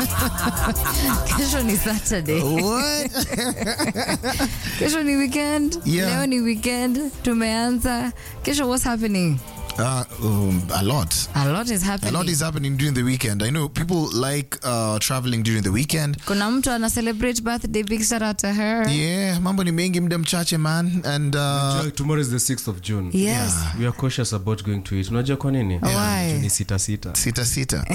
kesho ni saturday What? kesho ni weekend Yeah. leo ni weekend tumeanza kesho what's happening Uh, um, a lot. a lot is A happening lot is happening during the weekend. I know people like uh, traveling during the weekend. kuna mtu ana celebrate birthday big shout out to her Yeah, mambo ni mengi muda mchache man and uh, Joy, tomorrow is the 6th of June. yes We are cautious about going to it. Unajua kwa nini? Why? Juu Ni sita sita. sita sita.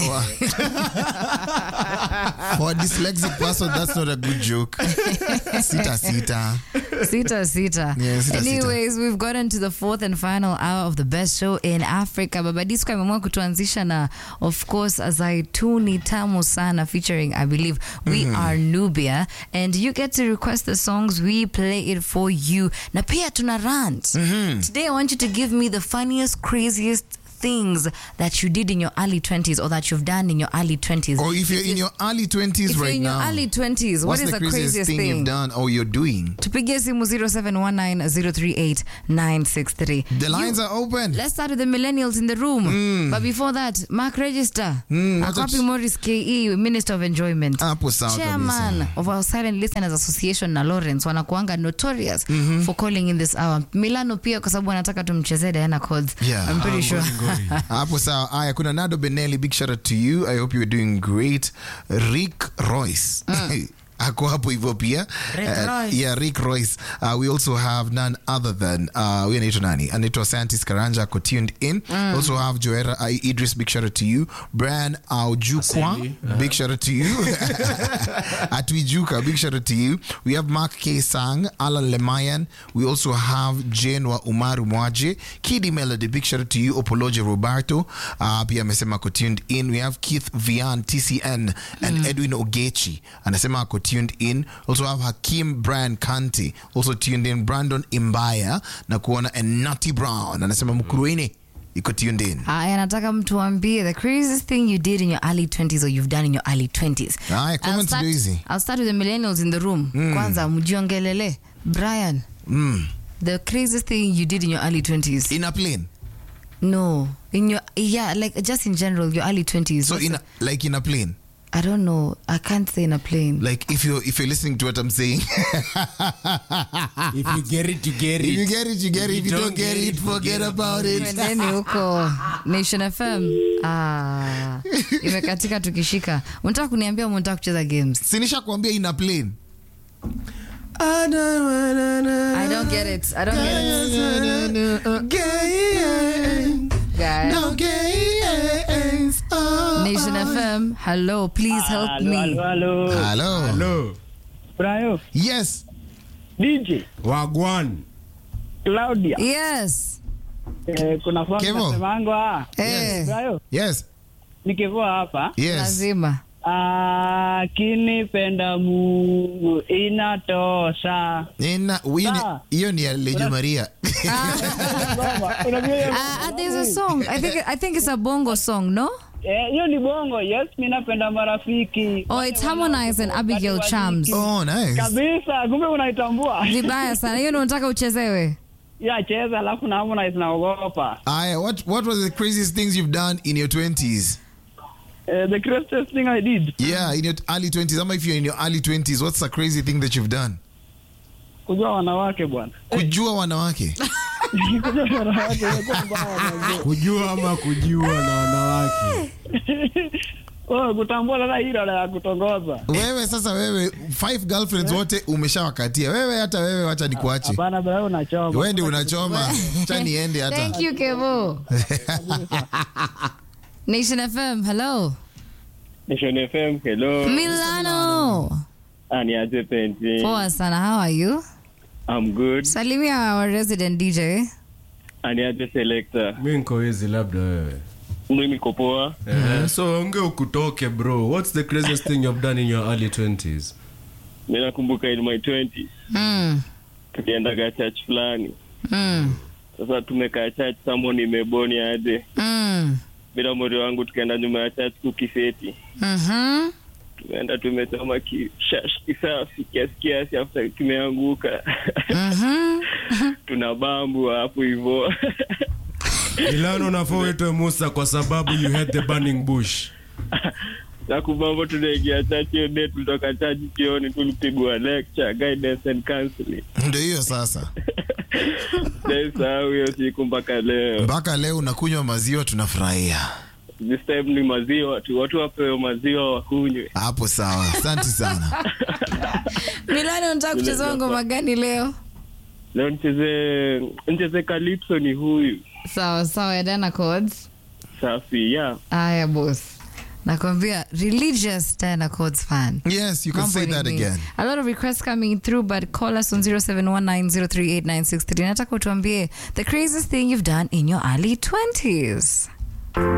For a dyslexic person, that's not a good joke. Sita sita. Sita Sita. Yeah, Sita Sita. Anyways, we've gotten to the fourth and final hour of the best show in Africa. Baba Disco ameamua kutuanzisha na of course Zaituni Tamu Sana featuring I believe We Are Nubia and you get to request the songs we play it for you. Na pia tuna rant. Today I want you to give me the funniest craziest things that you did in your early 20s or that you've done in your early 20s. Or if you're in your early 20s if you're right in your now, early 20s, what what's is the the craziest, craziest thing, you've done or you're doing? tupigie simu 0719038963 The lines are open. let's start with the millennials in the room but before that mark register Mm, Ako wacha wapi tu- morris ke minister of enjoyment Hapo sawa chairman kabisa. of our silent listeners association na lawrence wanakuanga notorious for calling in this hour milano pia kwa sababu wanataka tumchezee diana codes Yeah. i'm pretty sure hapo sawa aya kuna nado benelli big shout out to you i hope you're doing great rick royce ako hapo hivyo pia Rick Uh, Royce. yeah rick royce uh, we also have none other than uh, huyu anaitwa nani anaitwa scientist karanja ako tuned in also have joera uh, idris big shout out to you brian aujukwa Aseli, big shout out to you atwijuka big shout out to you we have mark k sang alan lemayan we also have jane wa umaru mwaje kidi melody big shout out to you opoloje roberto uh, pia amesema ako tuned in we have keith vian tcn and edwin ogechi anasema ako tuned in also have hakim brian kanti also tuned in brandon imbaya na kuona enati brown anasema mkuruini iko tuned in Aya, nataka mtu ambie the craziest thing you did in your early 20s or you've done in your early 20s. Aya, I'll comments start, ndio hizi. I'll start with the millennials in the room. Kwanza mjiongelele. Brian, mm. the craziest thing you did in your early 20s. in a plane no, in your yeah, like just in general, your early 20s. so What's in the- a, like in a plane I don't know. I can't say in a plane. like if you're if you're listening to what i'm saying If you get it, you get if you get it you get it if you don't get it forget about it Twendeni huko Nation FM. Ah, imekatika tukishika. Unataka kuniambia unataka kucheza games? sinisha kuambia in a plane I don't get it. I don't get it. Guys. Nation FM. Hello, please help Halo, me. halo, halo. hello Hello. Brayo, yes DJ, Wagwan. Claudia. Yes. Eh, kuna fona Kevo. nasemango ah. Eh, Brayo, yes nikivoa hapa. yes lazima. Akinipenda Mungu inatosha. Ina- hiyo ni- Ah. hiyo ni ya lejo maria Baba, unajua hiyo- Ah, ah, there's a song. I think I think it's a bongo song, no? Eh, hiyo ni bongo. Yes, mimi napenda marafiki. Oh, it's Harmonize and Abigail Chams. oh nice Kabisa, kumbe unaitambua. Vibaya sana. Hiyo ndio unataka uchezewe. Ya cheza alafu na Harmonize naogopa. aya what what was the craziest things you've done in your 20s Eh, the craziest thing I did. yeah in your early 20s ama if you're in your early 20s what's the crazy thing that you've done Kujua wanawake bwana. kujua wanawake Kujua wanawake imekuwa mbaya mazee. Kujua ama kujua na wanawake. Oh, kutambua sasa hilo la kutongoza. wewe sasa wewe five girlfriends wote umeshawakatia wewe hata wewe wacha nikuache Hapana, bro, unachoma. wewe ndio unachoma cha niende hata Thank you, Kevo. Nation FM. Hello. Nation FM, hello. Milano. Ah, ni aje penzi. Poa sana. How are you? I'm good. Salimia our resident DJ. Ah, ni aje selector. Mi niko hizi labda wewe. Mimi niko poa. Eh, so onge ukutoke bro. What's the craziest thing you've done in your early 20s? Mimi nakumbuka in my 20s Mm. tuliendaga church fulani. Mm. Sasa tumekaa church someone imeboni aje. Mm. Bila mori wangu tukaenda nyuma ya church kukiseti. Mhm. Tumeenda tumechoma kishash kisafi kiasi kiasi after kimeanguka. Mhm. Tuna bambu hapo hivyo. Milano nafaa uitwe Musa kwa sababu you had the burning bush. na kubambo tunaingia chachi hiyo day tulitoka chachi jioni tulipigwa lecture guidance and counseling ndio hiyo sasa naisahau hiyo siku mpaka leo mpaka leo unakunywa maziwa tunafurahia this time ni maziwa tu watu wapewe maziwa wakunywe hapo sawa asante sana milani unataka kucheza ngoma gani leo leo nicheze nicheze calypso ni huyu sawa sawa ya Dana Chords. safi ya aya bos nakwambia religious Dana Chords fan yes you can Mambo say ni that mingi. again A lot of requests coming through, but call us on 0719038963. Nataka utuambie the craziest thing you've done in your early 20s.